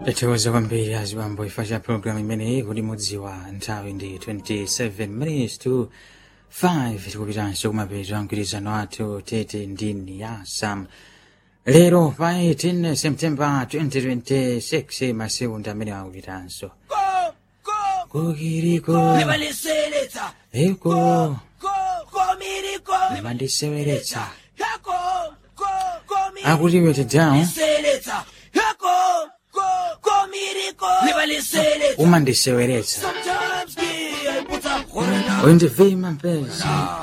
Tithokoza kwambiri azibambo ifa cha programu imeneyi kuti mudziwa nthawi ndi 27 minutes to 5 tikupitanso kumapeto a mgwirizano athu tete ndi niyasa lero pa 18 september 2026 masekunda amene akupitanso kukiriko Nimaliseletsa eko ko komiriko nimandiseweretsa yako ko komiriko akuti wete down seletsa yako ko komiriko nimaliseletsa umandiseweretsa sometimes yeah put up corner undivima mpenzi